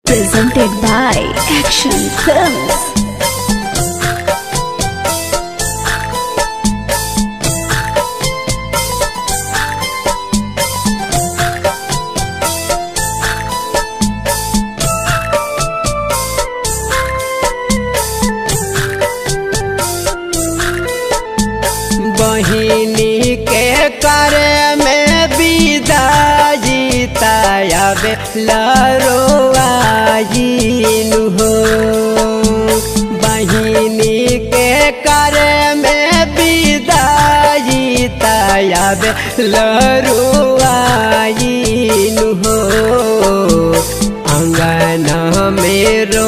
presented by Action Films. बहिनी के करे में विदाई तयाबे लरोआइनु हो बहिनी के करे में विदाई तयाबे लरोआइनु हो अंगना मेरो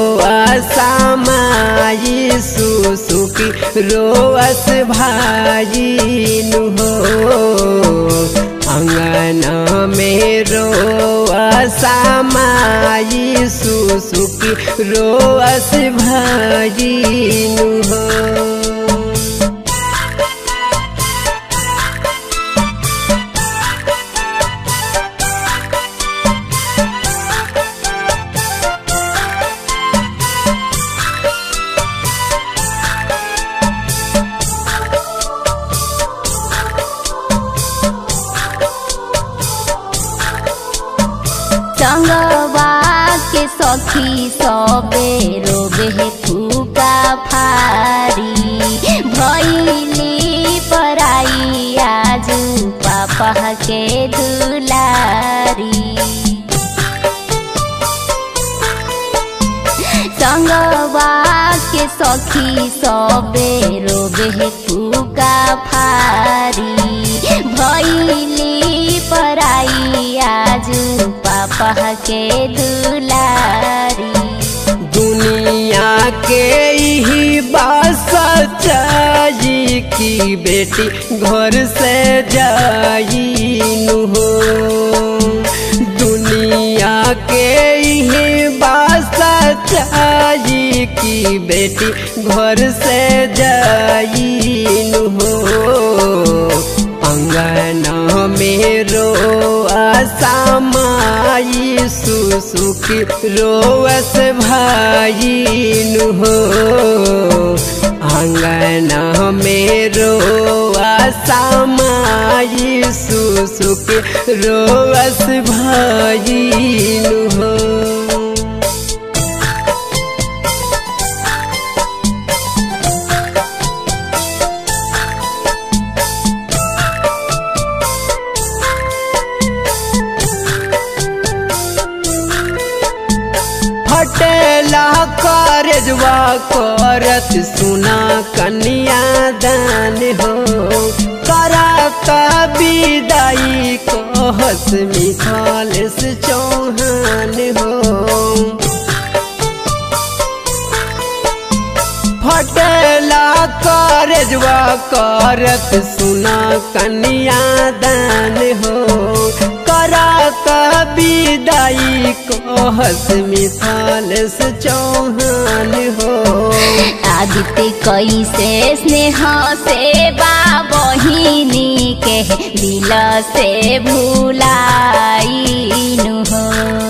असमाई सुसुकी रोअस भाजिनु हो अंगना मेरो असमाई सुसुकी रोअस भाजिनु हो संगवा के सखी सबे रोबे फूका फारी भैली पराई आजू पापा के दुलारी संगवा के सखी सबे रोबे फूका फारी भैली पराई आजू पापा के दुलारी दुनिया के ही बास सच्चाई की बेटी घर से जाइनु हो दुनिया के ही बास सच्चाई की बेटी घर से जाइनु हो अंगना मेरो असमाई सुसुकी रोवस भाइनु हो अंगना मेरो असमाई सुसुकी रोवस भाइनु हो फटेला करजवा करत सुना कन्या दान हो करत विदाई कहस मिथाल से चौहान हो फटेला करजवा करत सुना कन्या दान हो करत विदाई कहस मिथाल से चौहान हो आदित्य कैसे स्नेह से बहिनी के दिल से भूलाइनु हो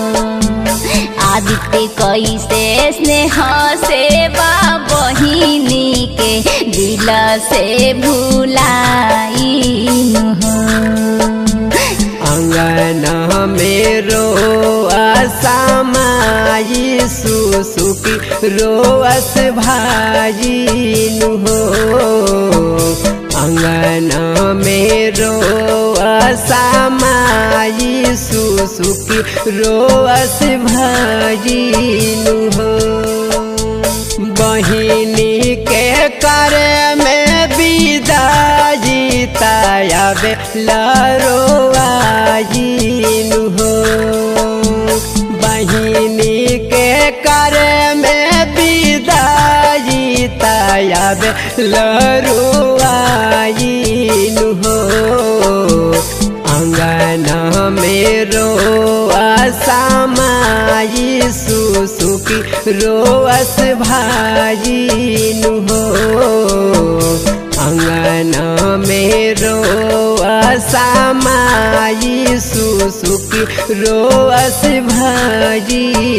आदित्य कैसे स्नेह से बहिनी के दिल से भूलाइनु हो अंगना मेरो असमाई सुसुकी रोअस भाजिनु हो अंगना मेरो असमाई सुसुकी रोअस भाजिनु हो बहिनी के करे में विदाई तयाबे लरोआइनु हो बहिनी के करे में विदाई तयाबे लरोआइनु हो अंगना मेरो असमाई सुसुकी रोअस भाजिनु हो अंगना मेरो असमाई सुसुकी रोअस भाजी